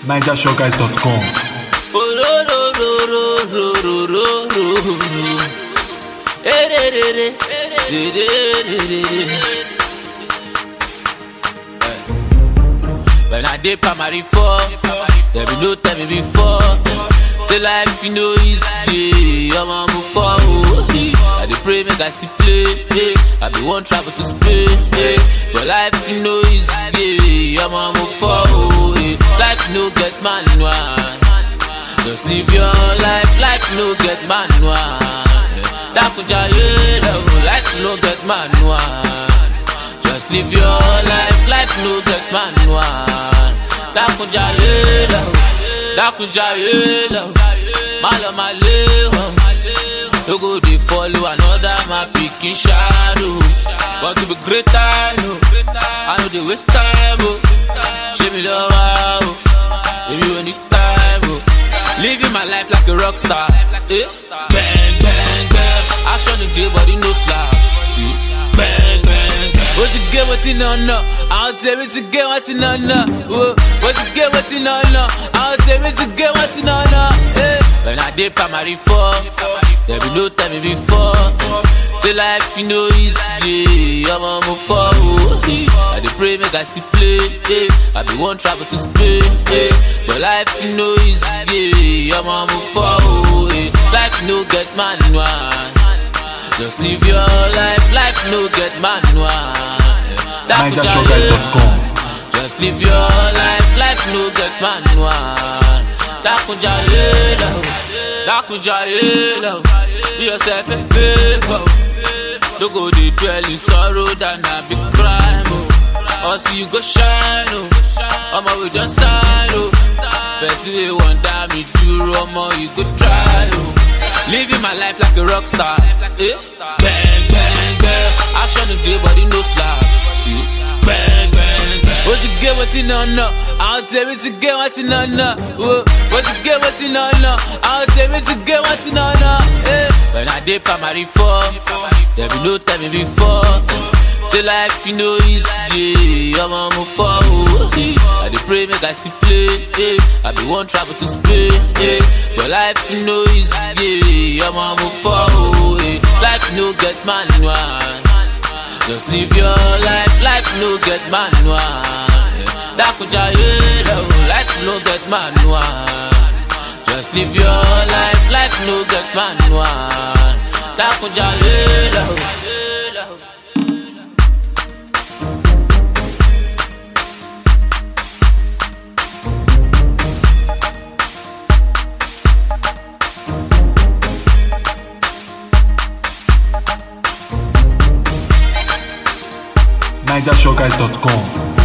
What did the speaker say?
NigerShowGuys.com. When I did primary four, there be no tell me before. Say life you know easy, I'm on move forward. I dey pray make I see play, eh. I be one travel to space, eh. but life you know easy, I'm on move forward. eh. Life no get manual, just live your life. Life no get manual. Dakuja yeah, life no get manual. Just live your life, life no get manual. Dakuja yeah, Dakuja yeah, Malo maleho. No go dey follow another my pikin shadow. Want to be great time, oh. I know they waste time, oh. Show me love, oh. Maybe when it time, oh. Living my life like a rock star. Eh? Bang, bang, bang. Action the day, body no slap. Eh? Bang, bang, bang. What's the game, what's in on no? I'll tell me to get what's in on no. Whoa. What's the game, what's in on no? I'll tell me to get what's in on no. Eh? When I did primary four, there be no time me before. Say life you know easy, I'm on move forward. eh. I dey pray make I see play, eh. I be one travel to space, eh. but life you know easy, I'm on move forward. eh. Life no get manual, just live your life. Life no get manual. eh. Dakuja, NigerShowGuys.com. just live your life, life no get manual. Dakuja yelo, Dakuja yelo, do yourself a favor. Don't go dey dwell in sorrow than a big crime. Oh. Or see you go shine, oh. Omo we just sign, oh. Person wey wan die me duro, omo you go try, oh. Living my life like a rock star, eh? Bang bang bang, action today body no slap. eh? Bang bang bang. What's the game? What's in on no? I'll tell me to get what's in on no. Whoa. What's the game? What's in on no? I'll tell me to get what's in on no. Eh. When I did primary four, there be no tell me before. Say life you know easy, I'm on move forward. eh. I dey pray make I see play, eh. I be one travel to space, eh. but life you know easy, I'm on move forward. eh. Life no get manual. Just live your life, life no get manual. yeah. Dakuja yelo, life no get manual. Just live your life, life no get manual. Dakuja yelo. NigerShowGuys.com.